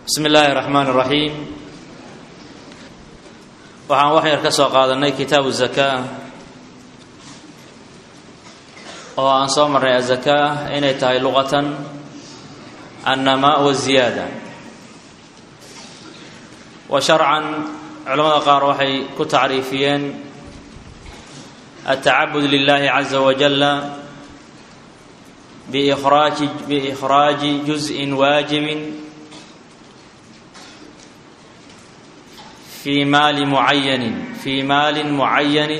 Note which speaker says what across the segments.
Speaker 1: bismi illaahi raxmaan raxiim waxaan wax yar ka soo qaadanay kitaabu zakaa oo aan soo marnay azakaa inay tahay luqatan annamaa waziyaada wa sharcan culamada qaar waxay ku tacriifiyeen altacabud lilahi caza wajala biikhraaji biikhraaji juzءin waajibin fi maali mucayanin fi maalin mucayanin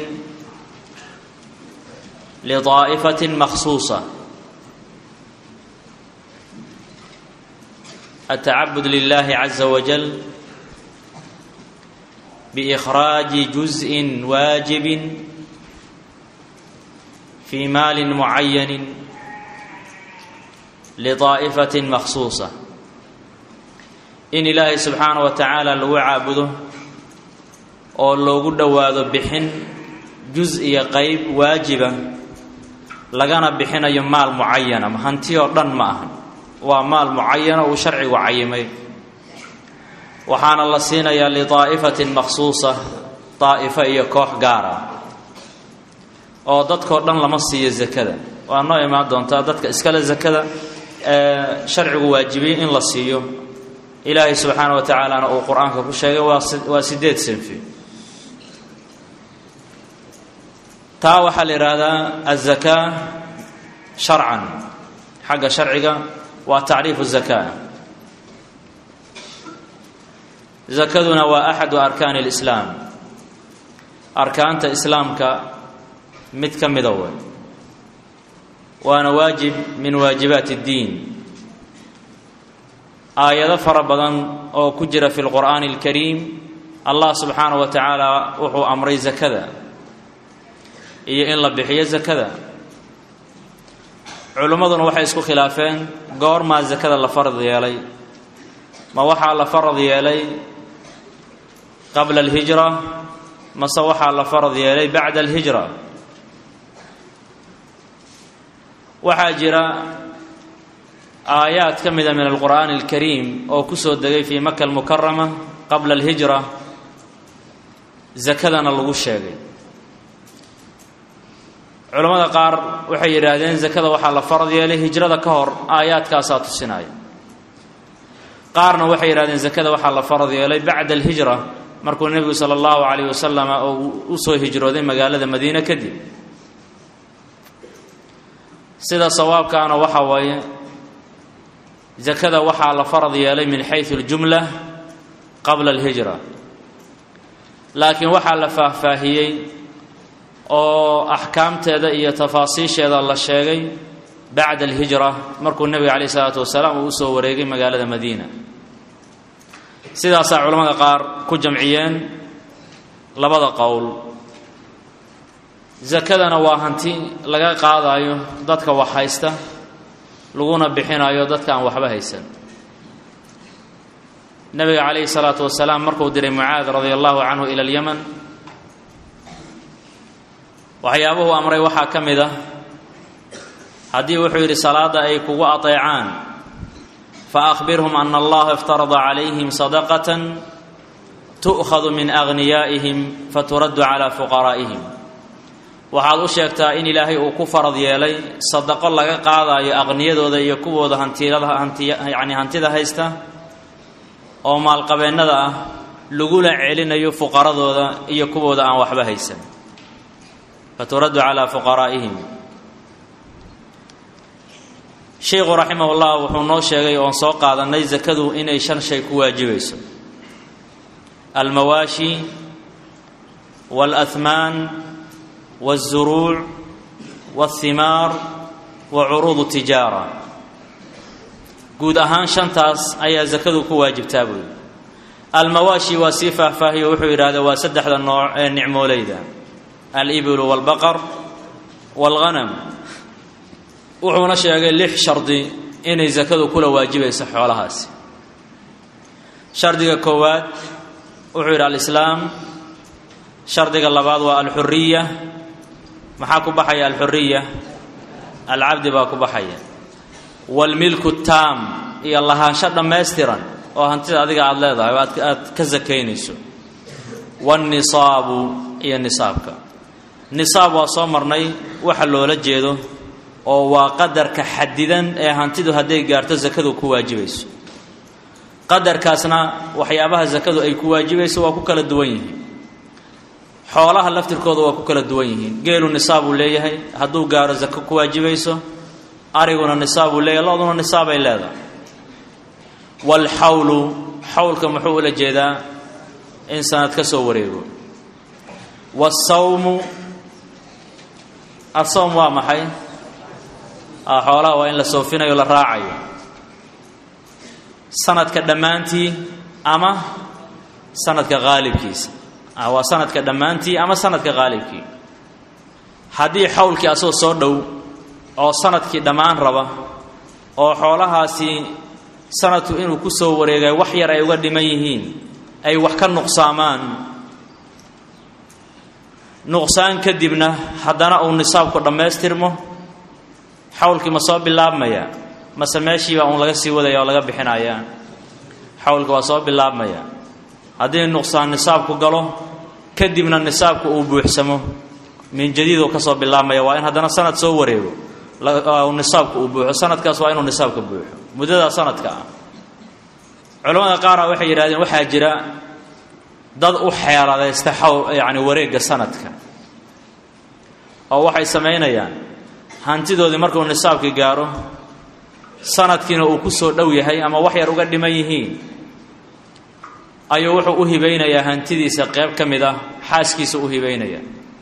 Speaker 1: lidaa'ifatin makhsuusa altacabud lilahi caza wajal biikhraaji juzءin waajibin fi maalin mucayanin lidaa'ifatin makhsuusa in ilaahay subxaana wa tacaala lagu caabudo oo loogu dhowaado bixin jus iyo qeyb waajiba lagana bixinayo maal mucayana hanti oo dhan ma ahan waa maal mucayana uu sharcigu cayimay waxaana la siinayaa lidaa'ifatin makhsuusa daa'ifo iyo koox gaara oo dadkao dhan lama siiyo zakada waa noo imaan doontaa dadka iskale zakada ee sharcigu waajibiyey in la siiyo ilaahay subxaana wa tacaalana uu qur-aanka ku sheegay waa waa sideed sinfi taa waxaa la yidhaahdaa azakaa sharcan xagga sharciga waa tacriifu zakaa zakaduna waa axadu arkaani lislaam arkaanta islaamka mid ka mida wey waana waajib min waajibaati اddiin aayado fara badan oo ku jira fi lqur'aani اlkariim allah subxaanaه wa tacaala wuxuu amray zakada iyo in la bixiyo zakada culimmaduna waxay isku khilaafeen goormaa zakada la farad yeelay ma waxaa la farad yeelay qabla alhijra mase waxaa la farad yeelay bacda alhijra waxaa jira aayaad ka mida min alqur'aani alkariim oo ku soo degay fii maka almukarama qabla alhijra zakadana lagu sheegay culammada qaar waxay yidhaahdeen zakada waxaa la farad yeelay hijrada ka hor aayaadkaasaa tusinaya qaarna waxay yidhahdeen zakada waxaa la farad yeelay bacda alhijra markuu nebigu sala allahu calayh wasalama oo u soo hijrooday magaalada madiine kadib sida sawaabkaana waxa waaye zakada waxaa la farad yeelay min xaysu اljumla qabla alhijra laakiin waxaa la faahfaahiyey oo axkaamteeda iyo tafaasiisheeda la sheegay bacda alhijra markuu nebiga calayh isalaatu wasalaam uu usoo wareegay magaalada madiina sidaasaa culamada qaar ku jamciyeen labada qowl zakadana waa hanti laga qaadayo dadka wax haysta laguna bixinayo dadka aan waxba haysan nebiga calayhi salaatu wasalaam markuu diray mucaad radia allahu canhu ila alyaman waxyaabuhu amray waxaa ka mid ah haddii wuxuu yidhi salaadda ay kugu ateecaan fa akhbirhum ana allaha iftarada calayhim sadaqatan tu'khadu min aghniyaa'ihim faturaddu calaa fuqaraa'ihim waxaad u sheegtaa in ilaahay uu ku farad yeelay sadaqo laga qaadayo aqniyadooda iyo kuwooda hantilada hanti yacni hantida haysta oo maalqabeennada ah lagula celinayo fuqaradooda iyo kuwooda aan waxba haysan faturaddu calaa fuqaraa'ihim sheikhu raximah ullah wuxuu noo sheegay oon soo qaadanay zakadu inay shan shay ku waajibayso almawaashi waalahmaan wاlzuruuc wاlhimaar wa curuud tijaara guud ahaan shantaas ayaa zakadu ku waajibtaa buuyi almawaashi waa sii faahfaahiyo wuxuu yidhahda waa saddexda nooc ee nicmooleyda alibilu wاlbaqar wاlghanam wuxuuna sheegay lix shardi inay zakadu kula waajibayso xoolahaasi shardiga koowaad wuxuu yidhi alislaam shardiga labaad waa alxuriya maxaa ku baxaya alxuriya alcabdi baa ku baxaya waalmilku taam iyo lahaansho dhammaystiran oo hantida adiga aada leedahay oo aad ka sakaynayso waannisaabu iyo nisaabka nisaab waa soo marnay waxa loola jeedo oo waa qadarka xadidan ee hantidu hadday gaarto sakadu ku waajibayso qadarkaasna waxyaabaha sakadu ay ku waajibayso waa ku kala duwan yihiin xoolaha laftirkooda waa ku kala duwan yihiin geelu nisaabuu leeyahay hadduu gaaro sako ku waajibayso ariguna nisaabuu leeyahay lo-duna nisaabay leedahay waalxawlu xawlka muxuu ula jeedaa in sanad ka soo wareego waasawmu asawm waa maxay xoolaha waa in la soofinayo la raacayo sanadka dhammaantii ama sanadka qaalibkiisa waa sanadka dhammaantii ama sanadka qaalibkii haddii xawlkii asagoo soo dhow oo sanadkii dhammaan raba oo xoolahaasi sanadku inuu ku soo wareegay wax yar ay uga dhiman yihiin ay wax ka nuqsaamaan nuqsaan kadibna haddana uu nisaabku dhammaystirmo xawlkii ma soo bilaabmaya mase meeshiiba uun laga sii wadaya oo laga bixinaya xawlka waa soo bilaabmaya haddii nuqsaan nisaabku galo kadibna nisaabku uu buuxsamo min jadiiduu ka soo bilaabmaya waa in haddana sanad soo wareego nisaabku uu buuxo sanadkaas waa inuu nisaabka buuxo muddadaa sanadka ah culamada qaara waxay yidhahdeen waxaa jira dad u xeeladaysta xawl yacni wareegga sanadka oo waxay samaynayaan hantidoodii markuu nisaabkii gaaro sanadkiina uu ku soo dhow yahay ama wax yar uga dhiman yihiin ayuu wuxuu u hibaynayaa hantidiisa qayb ka mid ah xaaskiisa u hibaynaya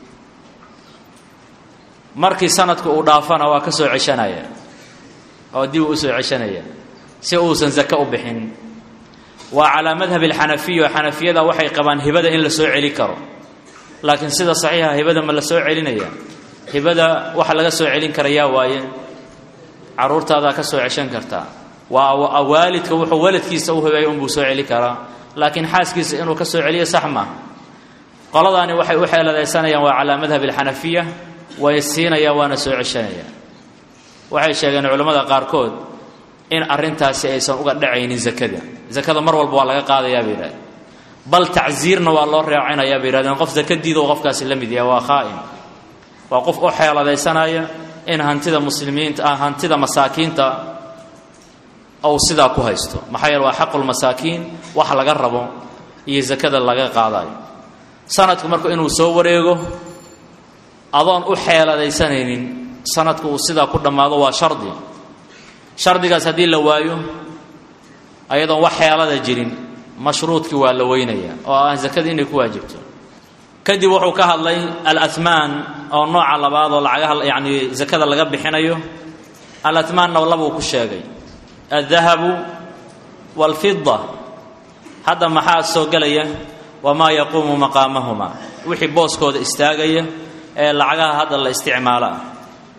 Speaker 1: markii sanadku uu dhaafana waa ka soo ceshanaya oo dib u usoo ceshanaya si uusan sake u bixin waa calaa madhabi alxanafiya oo xanafiyada waxay qabaan hibada in la soo celi karo laakiin sida saxiixa hibada ma la soo celinaya hibada waxa laga soo celin karayaa waaye carruurtaadaa ka soo ceshan kartaa waa waalidka wuxuu waladkiisa u hibeeya unbuu soo celi karaa laakiin xaaskiisa inuu ka soo celiyo sax maaha qoladaani waxay u xeeladaysanayaan waa calaa madhabi alxanafiya way siinayaan waana soo ceshanayaan waxay sheegeen culammada qaarkood in arrintaasi aysan uga dhacaynin zakada zakada mar walba waa laga qaadayaa bay yidhahdeen bal tacsiirna waa loo reecinayaa bay yidhahdeen qof zakadiida oo qofkaasi la mid yahay waa khaa'in waa qof u xeeladaysanaya in hantida muslimiinta ah hantida masaakiinta ou sidaa ku haysto maxaa yeele waa xaqulmasaakiin wax laga rabo iyo zakada laga qaadayo sanadku marka inuu soo wareego adoon u xeeladaysanaynin sanadku uu sidaa ku dhammaado waa shardi shardigaas haddii la waayo ayadoon wax xeelada jirin mashruudkii waa la weynaya oo ah zakada inay ku waajibto kadib wuxuu ka hadlay alatmaan oo nooca labaad oo lacagaha yacni zakada laga bixinayo alatmaanna labuu ku sheegay aldahabu waalfida hadda maxaa soo gelaya wamaa yaquumu maqaamahuma wixii booskooda istaagaya ee lacagaha hadda la isticmaalo ah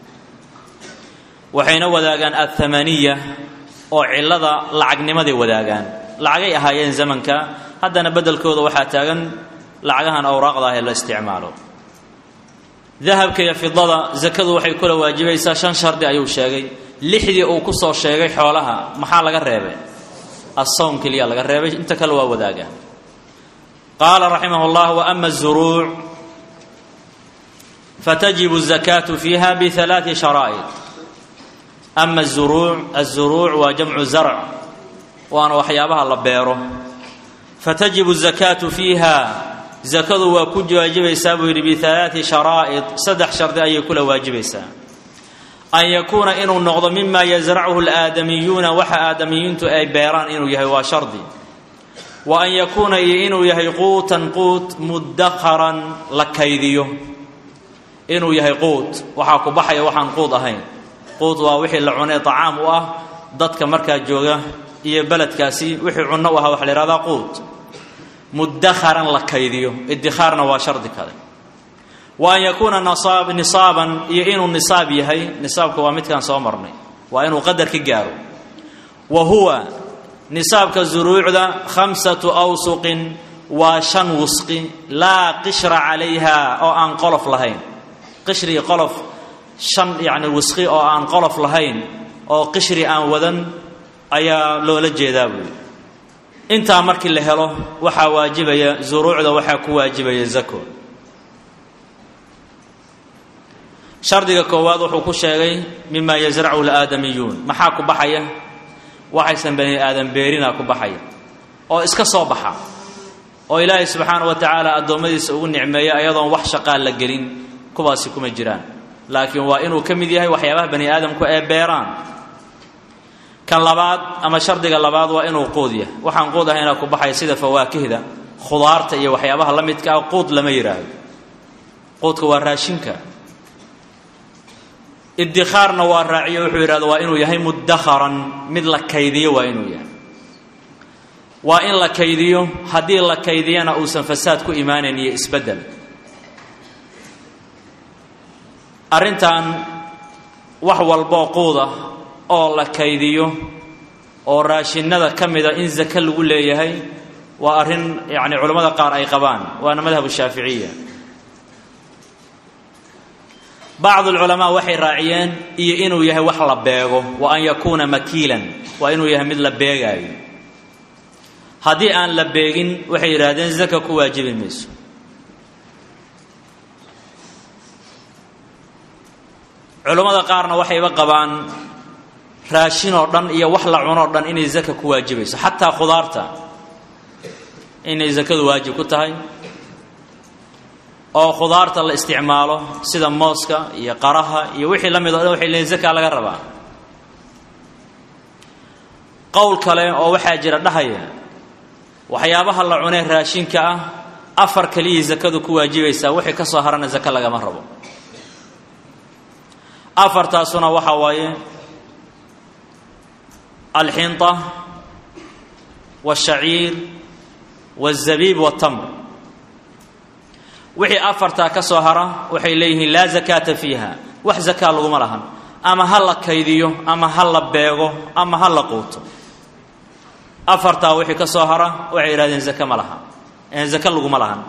Speaker 1: waxayna wadaagaan athamaniya oo cillada lacagnimaday wadaagaan lacagay ahaayeen zamanka haddana beddelkooda waxaa taagan lacagahan awraaqda ah ee la isticmaalo dahabka iyo fidada zakadu waxay kula waajibaysaa shan shardi ayuu sheegay lixdii uu ku soo sheegay xoolaha maxaa laga reebay assawm keliya laga reebay inta kale waa wadaagaan qaala raximah اllah waama الzuruuc فتجب الزكاة فيها بثلاث شرائط أما الزروع الزروع وجمع زرع وأنا وحيابها الله بيره فتجب الزكاة فيها زكاة وكج واجب يسابه بثلاث شرائط صدح شرط أن يكون واجب يسابه أن يكون إنه النغض مما يزرعه الآدميون وحا آدميون أي بيران إنه يهي وشرطي وأن يكون إنه يهي قوتا قوت مدخرا لكيديه inuu yahay quud waxaa ku baxaya waxaan quud ahayn quud waa wixii la cunay tacaam u ah dadka markaa jooga iyo beledkaasi wixii cunno u ahaa waxa la yihahdaa quud mudakharan la kaydiyo idikhaarna waa shardi kale wa an yakuuna nasaab nisaaban iyo inuu nisaab yahay nisaabka waa midkaan soo marnay waa inuu qadar ka gaaro wa huwa nisaabka zuruucda khamsatu awsuqin waa shan wusqi laa qishra calayha oo aan qolof lahayn qishri qolof shan yacni wisqi oo aan qolof lahayn oo qishri aan wadan ayaa loola jeedaa buuyi intaa markii la helo waxaa waajibaya zuruucda waxaa ku waajibaya zako shardiga koowaad wuxuu ku sheegay mima yasrachu laadamiyuun maxaa ku baxaya waxaysan bani aadam beerina ku baxaya oo iska soo baxa oo ilaahay subxaana wa tacaala addoommadiisa ugu nicmeeya ayadoon wax shaqaa la gelin kuwaasi kuma jiraan laakiin waa inuu ka mid yahay waxyaabaha bani aadamku ee beeraan kan labaad ama shardiga labaad waa inuu quud yahay waxaan quud ahaynaa ku baxaya sida fawaakihda khudaarta iyo waxyaabaha la midka ah quud lama yidhaahdo quudka waa raashinka iddikhaarna waa raaciyo wuxuu yidhahdo waa inuu yahay muddakharan mid la kaydiyo waa inuu yahay waa in la kaydiyo haddii la kaydiyana uusan fasaad ku imaanayn iyo isbeddel arrintan wax walboo quud ah oo la kaydiyo oo raashinada ka mida in zake lagu leeyahay waa arrin yacni culammada qaar ay qabaan waana madhabu shaaficiya bacdu alculamaa waxay raaciyeen iyo inuu yahay wax la beego wa an yakuuna makiilan waa inuu yahay mid la beegaayo haddii aan la beegin waxay yidhaahdeen zaka ku waajibi mayso culammada qaarna waxayba qabaan raashin oo dhan iyo wax la cunoo dhan inay zaka ku waajibayso xataa khudaarta inay zakadu waajib ku tahay oo khudaarta la isticmaalo sida mooska iyo qaraha iyo wixii la mid o dhan waxay leeyiin zaka laga rabaa qowl kale oo waxaa jira dhahaya waxyaabaha la cunee raashinka ah afar keliyii zakadu ku waajibaysaa wixii ka soo harana zaka lagama rabo afartaasuna waxaa waaye alxinta waashaciir waالzabiib waاtamr wixii afartaa ka soo hara waxay leeyihiin laa zakaata fiiha wax zakaa laguma lahan ama ha la kaydiyo ama ha la beego ama ha la quuto afartaa wixii ka soo hara waxay yidhahdeen zake ma laha zake laguma lahan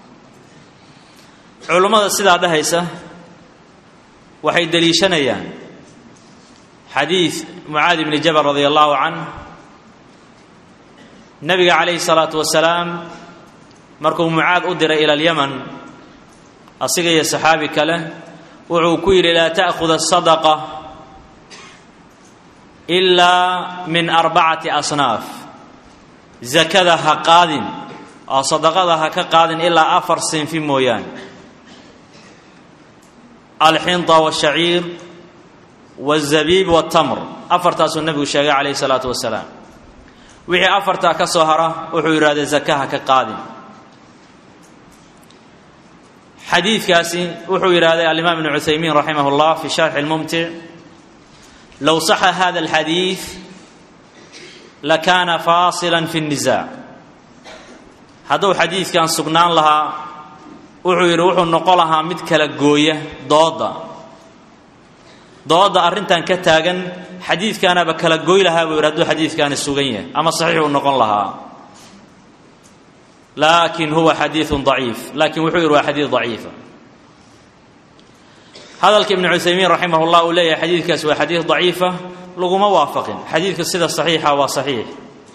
Speaker 1: culummada sidaa dhahaysa waxay deliishanayaan xadiid mucaadi bni jabal radi allahu canh nabiga calayhi salaatu wasalaam markuu mucaad u diray ila alyaman asiga iyo saxaabi kale wuxuu ku yidhi laa ta'khud asadaqa ilaa min arbacati asnaaf zakada ha qaadin oo sadaqada ha ka qaadin ilaa afar sinfi mooyaane alxinta waashaciir waاzabiib waاtamr afartaasuu nebigu sheegay calayhi salaatu wasalaam wixii afartaa ka soo hara wuxuu yidhahdee zaka ha ka qaadin xadiidkaasi wuxuu yidhahday alimaam ibnu cuthaymiin raximah اllah fi sharxi اlmumtic low saxa hada اlxadiid lakaana faasila fi الnisaac hadduu xadiidkan sugnaan lahaa wuxuu yidhi wuxuu noqon lahaa mid kala gooya dooda dooda arrintan ka taagan xadiidkaanaaba kala gooy lahaa buu yidhi hadduu xadiidkaani sugan yahay ama saxiix uu noqon lahaa laakin huwa xadiiثu ضaciif lakin wuxuu yidhi waa xadiid ضaciifa hadalka ibnu cuthaymiin raximah اllah uu leeyahay xadiidkaas waa xadiid ضaciifa laguma waafaqin xadiidka sida صaxiixa waa صaxiix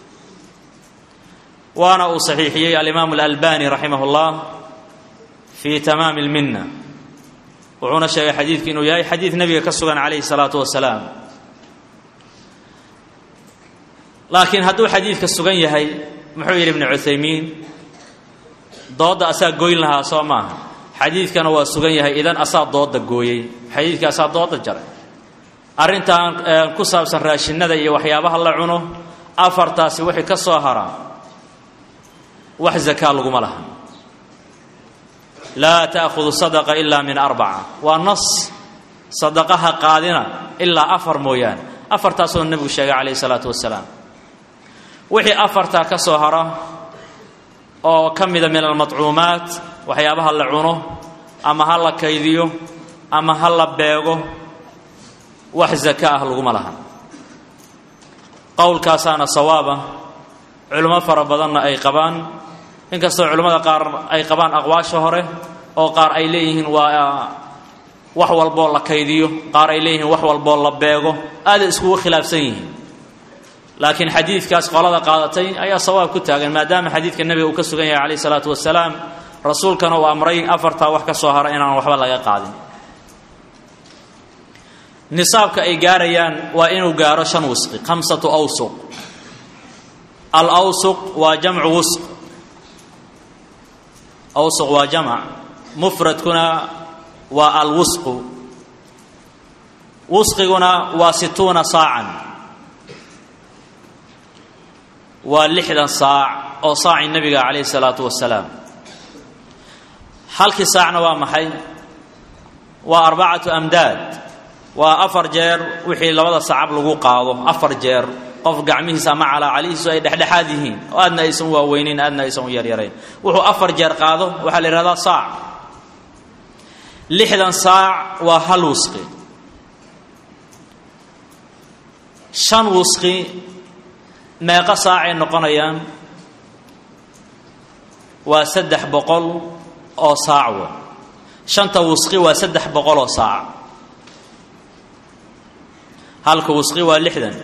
Speaker 1: waana uu صaxiixiyey alimaam اlalbani raximah اllah fi tamaami اlmina wuxuuna sheegay xadiidku inuu yahay xadiid nebiga ka sugan calayhi الsalaatu wasalaam laakiin hadduu xadiidka sugan yahay muxuu yidhi ibnu cuthaymiin doodda asaa goyn lahaa soo maaha xadiidkana waa sugan yahay idan asaa dooda gooyey xadiidka asaa dooda jaray arrintan ku saabsan raashinada iyo waxyaabaha la cuno afartaasi wixii ka soo haraa wax zakaa laguma laha laa ta'khudu sadaqa ilaa min arbaca waa nas sadaqaha qaadina ilaa afar mooyaane afartaasoo nebigu sheegay calayhi salaatu wasalaam wixii afartaa ka soo hara oo ka mida min almadcuumaat waxyaabaha la cuno ama ha la kaydiyo ama ha la beego wax zaka ah laguma laha qowlkaasaana sawaaba culimo fara badanna ay qabaan inkastoo culimmada qaar ay qabaan aqwaasha hore oo qaar ay leeyihiin waa wax walboo la kaydiyo qaar ay leeyihiin wax walboo la beego aaday iskugu khilaafsan yihiin laakiin xadiidkaas qolada qaadatay ayaa sawaab ku taagan maadaama xadiidka nebiga uu ka sugan yahay calayh isalaatu wasalaam rasuulkana uu amray afartaa wax ka soo hara inaan waxba laga qaadin nisaabka ay gaarayaan waa inuu gaaro shan wisqi khamsatu awsuq al awsuq waa jamcu wusq awsuq waa jamc mufradkuna waa alwusqu wusqiguna waa situuna saacan waa lixdan saac oo saacii nebiga calayhi salaatu wasalaam halkii saacna waa maxay waa arbacatu amdaad waa afar jeer wixii labada sacab lagu qaado afar jeer qof gacmihiisa ama calaacalihiisu ay dhexdhexaad yihiin oo aadna aysan u waaweynayn aadna aysan u yaryarayn wuxuu afar jeer qaado waxaa la yidhahdaa saac lixdan saac waa hal wusqi shan wusqi meeqo saacay noqonayaan waa saddex boqol oo saac wa shanta wusqi waa saddex boqol oo saac halka wusqi waa lixdan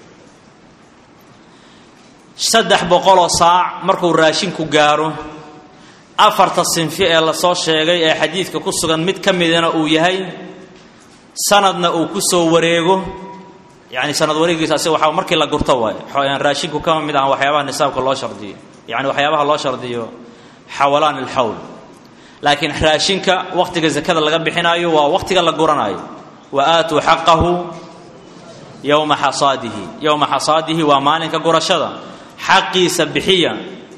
Speaker 1: saddex boqoloo saac markuu raashinku gaaro afarta sinfi ee lasoo sheegay ee xadiidka ku sugan mid ka midana uu yahay sanadna uu ku soo wareego yani sanad wareegiisa asi waa markii la gurto waay raashinku kama mid aha waxyaabaha nisaabka loo shardiyo yani waxyaabaha loo shardiyo xawalaan ilxawl laakiin raashinka waqtiga zakada laga bixinaayo waa waqtiga la guranayo wa aatuu xaqahu yowma xasaadihi yowma xasaadihi waa maalinka gurashada xaqiisa bixiya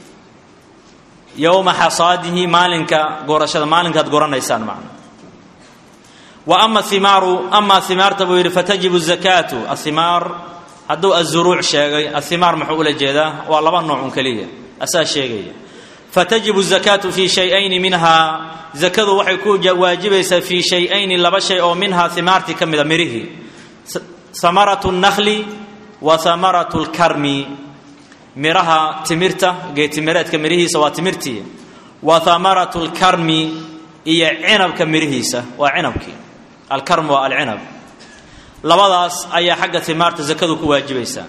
Speaker 1: yowma xasaadihi maalinka gurashada maalinkaad guranaysaan macna wa ama himaaru amaa himaarta buu yidhi fatajibu zakaatu ahimaar hadduu azuruuc sheegay ahimaar muxuu ula jeedaa waa laba nooc un keliya asaa sheegaya fatajibu zakaatu fii shay-ayni minhaa zakadu waxay ku waajibaysaa fii shay-ayni laba shay oo minhaa himaartii ka mida mirihii hamaratu nnakli wa hamaratu lkarmi miraha timirta geetimireedka mirihiisa waa timirtii wa hamaratu lkarmi iyo cinabka mirihiisa waa cinabkii alkarm waa alcinab labadaas ayaa xagga timaarta zakadu ku waajibaysaa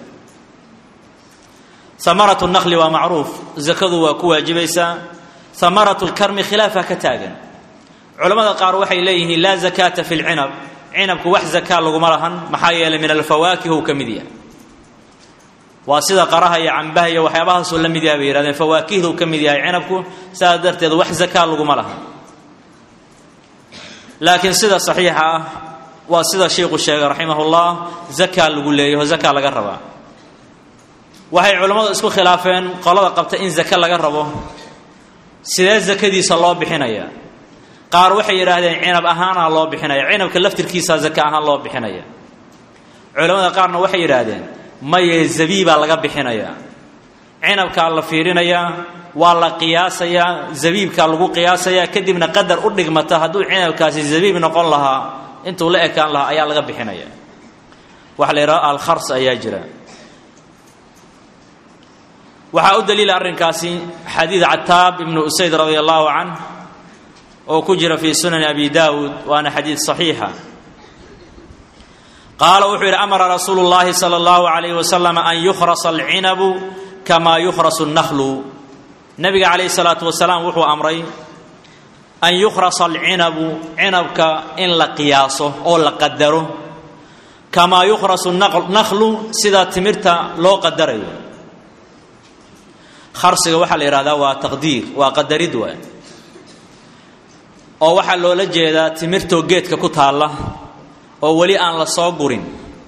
Speaker 1: hamaratu naqli waa macruuf zakadu waa ku waajibaysaa hamaratu lkarmi khilaafa ka taagan culammada qaar waxay leeyihiin laa zakaata fi lcinab cinabku wax zakaa laguma lahan maxaa yeelay min alfawaakih uu ka mid yahay waa sida qaraha iyo cambaha iyo waxyaabahaasuu la mid yahay bay yihahdeen fawaakihdu ka mid yahay cinabku saas darteed wax zakaa laguma lahan laakiin sida saxiixa ah waa sida sheikhu sheegay raximahullah zakaa lagu leeyaho zakaa laga rabaa waxay culammadu isku khilaafeen qolada qabta in zake laga rabo sidee zakadiisa loo bixinaya qaar waxay yidhaahdeen cinab ahaana loo bixinaya cinabka laftirkiisa zake ahaan loo bixinaya culamada qaarna waxay yidhaahdeen maye zabiibaa laga bixinaya cinabkaa la fiirinayaa waa la qiyaasayaa zabiibkaa lagu qiyaasayaa kadibna qadar u dhigmata hadduu cinabkaasi zabiib noqon lahaa intuu la ekaan lahaa ayaa laga bixinaya waxaa la yidhahda alkhars ayaa jira waxaa u daliila arrinkaasi xadiid cataab ibnu usayd radia allahu canh oo ku jira fii sunani abi daawuud waana xadiid saxiixa qaala wuxuu yidhi amara rasuulu llahi sala allahu alayh wasalam an yukhrasa alcinabu kamaa yukhrasu nnahlu nabiga calayhi salaatu wasalaam wuxuu amray an yukhrasa alcinabu cinabka in la qiyaaso oo la qadaro kamaa yukhrasu nakhlu sida timirta loo qadarayo kharsiga waxaa la yidhahdaa waa taqdiir waa qadarid waay oo waxaa loola jeedaa timirtoo geedka ku taalla oo weli aan la soo gurin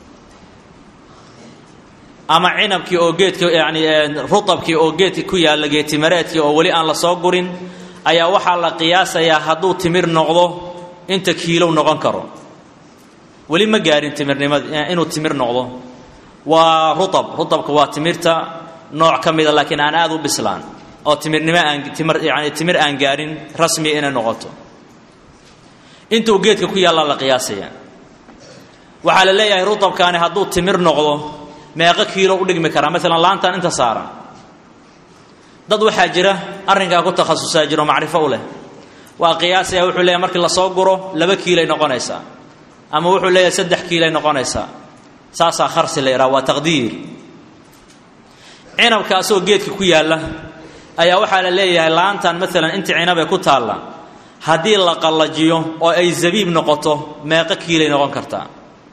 Speaker 1: ama cinabkii oo geedka yani rutabkii oo geedka ku yaalla geetimireedkii oo weli aan la soo gurin ayaa waxaa la qiyaasayaa hadduu timir noqdo inta kiilow noqon karo weli ma gaarin timirnimad inuu timir noqdo waa rutab rutabka waa timirta nooc ka mida laakiin aan aada u bislaan oo timirnimo aan timir yani timir aan gaarin rasmiya inay noqoto intuu geedka ku yaallaa la qiyaasaya waxaa la leeyahay rutabkaani hadduu timir noqdo meeqo kiilo u dhigmi karaa maalan laantan inta saaran dad waxaa jira arrinkaa ku takhasusaa jiro macrifo u leh waa qiyaasaya wuxuu leeyahay markii lasoo guro laba kiilay noqonaysaa ama wuxuu leeyahay saddex kiilay noqonaysaa saasaa kharsi la yidhaha waa taqdiir cinabka asagoo geedka ku yaalla ayaa waxaa la leeyahay laantan maalan inta cinabee ku taalla haddii la qallajiyo oo ay zabiib noqoto meeqo kiilay noqon kartaa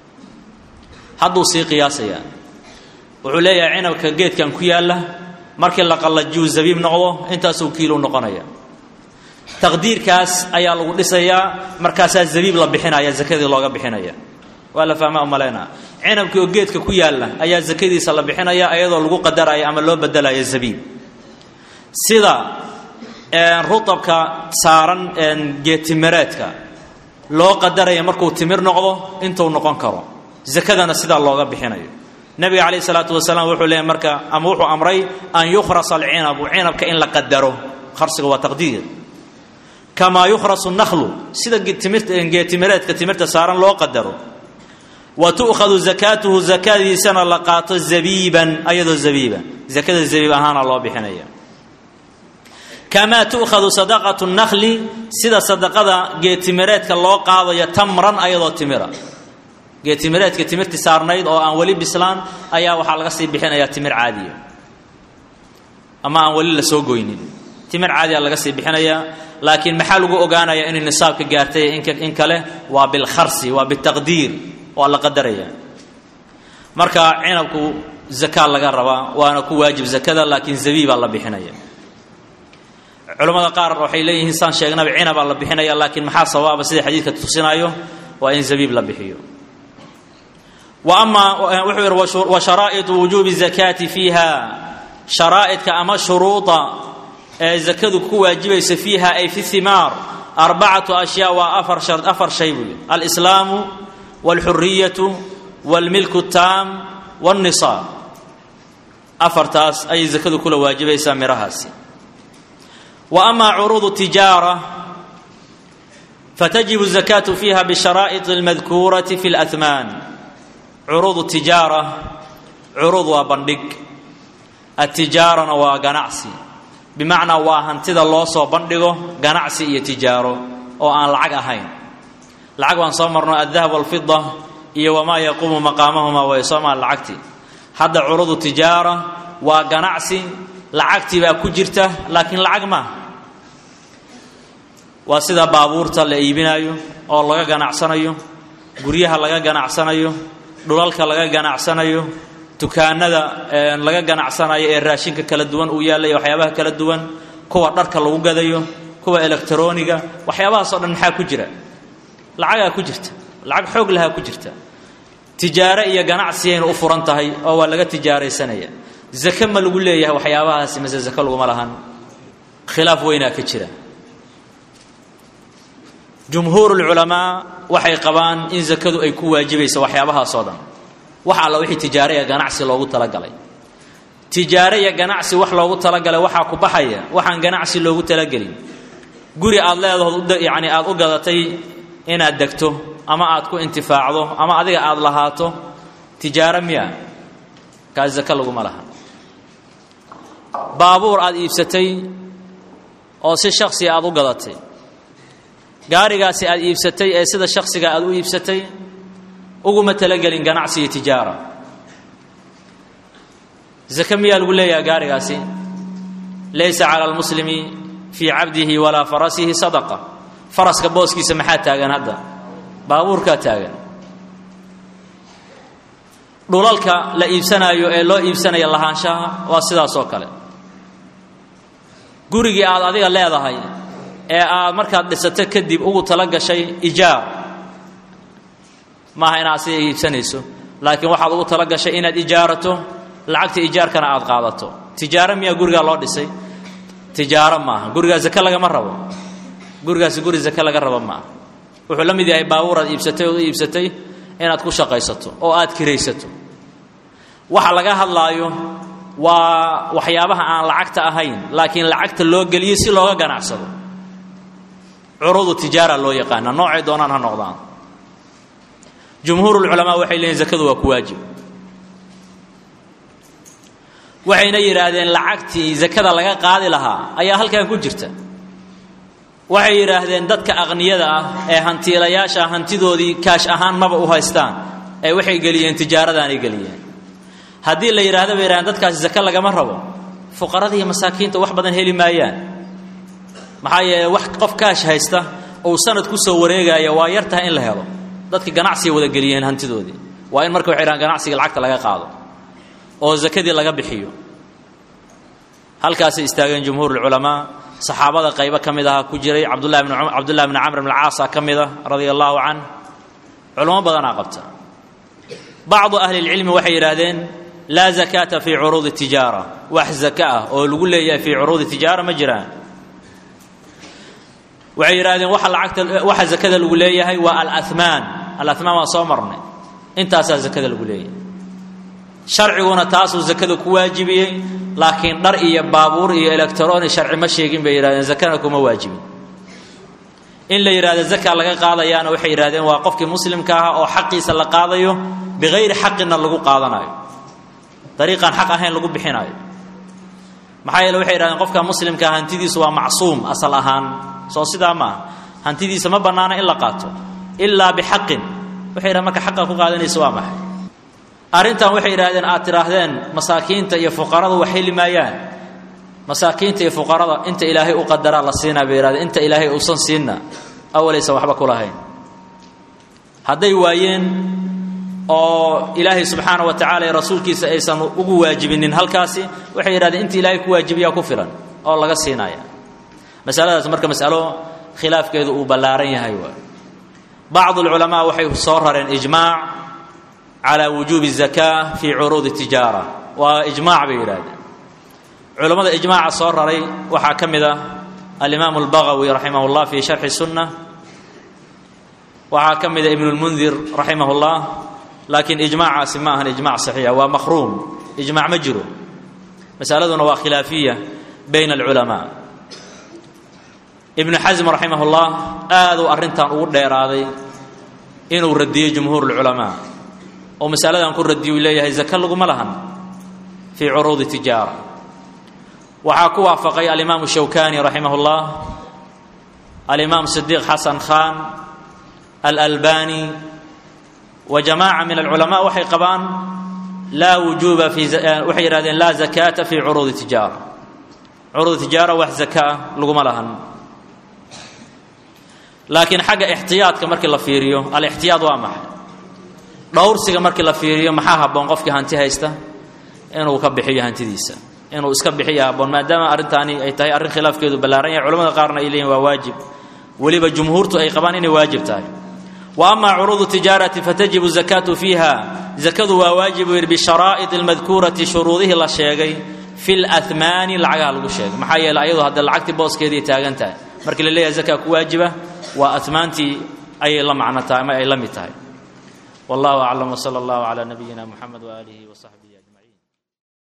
Speaker 1: hadduu sii qiyaasayaa wuxuu leeyahay cinabka geedkan ku yaalla markii la qallajiyu zabiib noqdo intaasuu kiilo noqonaya taqdiirkaas ayaa lagu dhisayaa markaasaa zabiib la bixinaya zakadii looga bixinaya waa la fahmaa umalaynaa cinabkii oo geedka ku yaalla ayaa zakadiisa la bixinaya iyadoo lagu qadaraya ama loo bedelaya zabiib sida rutabka saaran geedtimireedka loo qadaraya markuu timir noqdo intuu noqon karo zakadana sidaa looga bixinayo nabiga calayh isalaatu wasalaam wuxuu leeyahy marka ama wuxuu amray an yukhrasa alcinabu cinabka in la qadaro kharsiga waa taqdiir kamaa yukhrasu nakhlu sida geedtimireedka timirta saaran loo qadaro wa tu'khadu zakaatuhu zakadiisana la qaato zabiiban ayadoo zabiiba zakada zabiib ahaana loo bixinaya kamaa tu'khadu sadaqatu nakhli sida sadaqada geedtimireedka loo qaadayo tamran ayadoo timira geedtimireedka timirti saarnayd oo aan weli bislaan ayaa waxaa laga sii bixinayaa timir caadiya ama aan weli la soo goynin timir caadiya laga sii bixinayaa laakiin maxaa lagu ogaanayaa inay nisaabka gaartay in kale waa bilkharsi waa bitaqdiir waa la qadaraya marka cinabku zakaa laga rabaa waana ku waajib zakada laakiin zabiibaa la bixinaya culammada qaar waxay leeyihiin saan sheegnaba cinabaa la bixinaya laakiin maxaa sabaaba sida xadiidka tusinayo waa in zabiib la bixiyo wa amaa wuxuu yidhi wa sharaa'iطu wujuubi zakaati fiiha sharaa'idka ama shuruuda ee zakadu ku waajibaysa fiiha ay fi himaar arbacatu ashyaa waa afar afar shay buu yidhi alislaamu walxuriyatu walmilku taam walnisaab afartaas ayay zakadu kula waajibaysaa midhahaasi wa amaa curuudu tijaara fatajibu zakaatu fiiha bisharaa'id almadkuurati fi اlahmaan curuudu tijaara curuud waa bandhig atijaarana waa ganacsi bimacnaa waa hantida loo soo bandhigo ganacsi iyo tijaaro oo aan lacag ahayn lacag baan soo marno aldahab walfida iyo wamaa yaquumu maqaamahuma way soomaa lacagtii hadda curuudu tijaara waa ganacsi lacagtii baa ku jirta laakiin lacag maaha waa sida baabuurta la iibinayo oo laga ganacsanayo guryaha laga ganacsanayo dhulalka laga ganacsanayo dukaanada laga ganacsanayo ee raashinka kala duwan uu yaallay waxyaabaha kala duwan kuwa dharka lagu gadayo kuwa elektroniga waxyaabahaas oo dhan maxaa ku jira lacagaa ku jirta lacag xoog lahaa ku jirta tijaare iyo ganacsiyayna u furan tahay oo waa laga tijaaraysanaya zake ma lagu leeyahay waxyaabahaasi mase zake laguma lahan khilaaf weynaa ka jira jumhuur lculamaa waxay qabaan in zakadu ay ku waajibayso waxyaabahaasoo dhan wax alla wixii tijaare iyo ganacsi loogu talagalay tijaare iyo ganacsi wax loogu talagalay waxaa ku baxaya waxaan ganacsi loogu talagelin guri aad leedahood yani aad u gadatay inaad degto ama aad ku intifaacdo ama adiga aad lahaato tijaaro miya kaas zake laguma laha baabuur aad iibsatay oo si shaksiga aad u gadatay gaarigaasi aad iibsatay ee sida shaksiga aad u iibsatay uguma talagelin ganacsi iyo tijaara zake miyaa lagu leeyaha gaarigaasi laysa cala almuslimi fii cabdihi walaa farasihi sadaqa faraska booskiisa maxaa taagan hadda baabuurkaa taagan dhulalka la iibsanaayo ee loo iibsanaya lahaanshaha waa sidaas oo kale gurigii aad adiga leedahay ee aad markaad dhisato kadib ugu tala gashay ijaar maaha inaad sida iibsanayso laakiin waxaad ugu tala gashay inaad ijaarato lacagta ijaarkana aad qaadato tijaaro miyaa gurigaa loo dhisay tijaaro maaha gurigaa zake lagama rabo gurigaasi guri zake laga rabo maaha wuxuu la mid yahay baabuur aad iibsatay ood u iibsatay inaad ku shaqaysato oo aad kiraysato waxa laga hadlaayo waa waxyaabaha aan lacagta ahayn laakiin lacagta loo geliyo si looga ganacsado curuudu tijaara loo yaqaana noocay doonaan ha noqdaan jumhuurulculamaa waxay leeyihin zakadu waa ku waajib waxayna yidhaahdeen lacagtii zakada laga qaadi lahaa ayaa halkan ku jirta waxay yidhaahdeen dadka aqniyada ah ee hantiilayaasha hantidoodii kaash ahaan maba u haystaan ee waxay geliyeen tijaaradaanay geliyeen haddii la yidhahda bay yidhahdeen dadkaasi zake lagama rabo fuqarada iyo masaakiinta wax badan heli maayaan maxaa yeele wax qof kaash haysta ou sanad ku soo wareegaya waa yar tahay in la helo dadki ganacsiga wada geliyeen hantidoodii waa in marka waxay dhahan ganacsiga lacagta laga qaado oo zakadii laga bixiyo halkaasay istaageen jumhuur ulculamaa saxaabada qaybo ka mid ahaa ku jiray cabdullahi bn cabdullahi bni camr bn alcaasa ka mid a radia allahu can culamo badanaa qabta bacdu ahli lcilmi waxay yidhaahdeen laa zakaata fii curuudi tijaara wax zaka ah oo lagu leeyahay fii curuudi tijaara ma jiraan waxay yidhahdeen waxa lacagta waxa zakada lagu leeyahay waa alamaan alamaan waa soo marnay intaasaa zakada lagu leeyahay sharciguna taasuu zakada ku waajibiyey laakiin dhar iyo baabuur iyo electroni sharci ma sheegin bay yidhahdeen zakana kuma waajibin in la yidhahdo zaka laga qaadayaana waxay yidhahdeen waa qofkii muslimka ahaa oo xaqiisa la qaadayo bikayri xaqina lagu qaadanayo dariiqaan xaq ahayn lagu bixinayo maxaa yeele waxay yidhahdeen qofka muslimkaa hantidiisu waa macsuum asal ahaan soo sidaa maaha hantidiisa ma bannaana in la qaato ilaa bixaqin waxay yidhahdeen marka xaqa ku qaadanaysa waa maxay arrintan waxay yidhahdeen aad tidhaahdeen masaakiinta iyo fuqarada wax heli maayaan masaakiinta iyo fuqarada inta ilaahay u qadaraa la siinaa bay yidhahdeen inta ilaahay uusan siinna awalaysan waxba ku lahayn hadday waayeen oo ilaahay subxaana wa tacala iyo rasuulkiisa aysan ugu waajibinin halkaasi waxay yidhahdeen inta ilaahay ku waajibiyaa ku filan oo laga siinaya masaladaas marka masalo khilaafkeedu uu ballaaran yahay waa bacdu alculamaa waxay soo rareen ijmaac calaa wujuubi الzaka fii curuudi tijaara waa ijmaac bay yidhahdeen culammada ijmaaca soo raray waxaa ka mid ah alimaamu اlbagawi raximah اllah fii sharxi sunna waxaa ka mida ibn اlmundir raximah اllah laakiin ijmaacaasi ma ahan ijmac saxiixa waa makhruum ijmac ma jiro masaladuna waa khilaafiya bayna alculamaa ibnu xasm raximah اllah aaduu arrintan ugu dheeraaday inuu radiyey jumhuur اlculamaa oo masaladan ku radiyu leeyahay zaka laguma lahan fii curuudi tijaara waxaa ku waafaqay alimaamu shawkani raximah اllah alimaam sidiiq xasan khan alalbani wa jamaaca min alculamaa waxay qabaan laa wujuuba fi waxay yidhahdeen laa zakaata fi curuudi tijaara curuudi tijaara wax zakaa laguma lahan laakiin xagga ixtiyaadka markii la fiiriyo alixtiyaad waa maxay dhowrsiga markii la fiiriyo maxaa habboon qofkii hanti haysta inuu ka bixiyo hantidiisa inuu iska bixiyo habboon maadaama arrintaani ay tahay arrin khilaafkeedu ballaaran yahay culamada qaarna ay leeyihin waa waajib weliba jumhuurtu ay qabaan inay waajib tahay wa ama curuudu tijaarati fatajibu zakaatu fiiha zakadu waa waajib buu yidhi bisharaa'id almadkuurati shuruudihii la sheegay fi lamaani lacagaha lagu sheegay maxaa yeele ayadu hadda lacagtii booskeedii taagan tahay markii la leeyahay zakaa ku waajiba waa atmaantii ayay la macno tahay ama ay la mid tahay wallahu aclam wsala allahu calaa nabiyina muxamed waaalihi wasaxbihi ajmaciin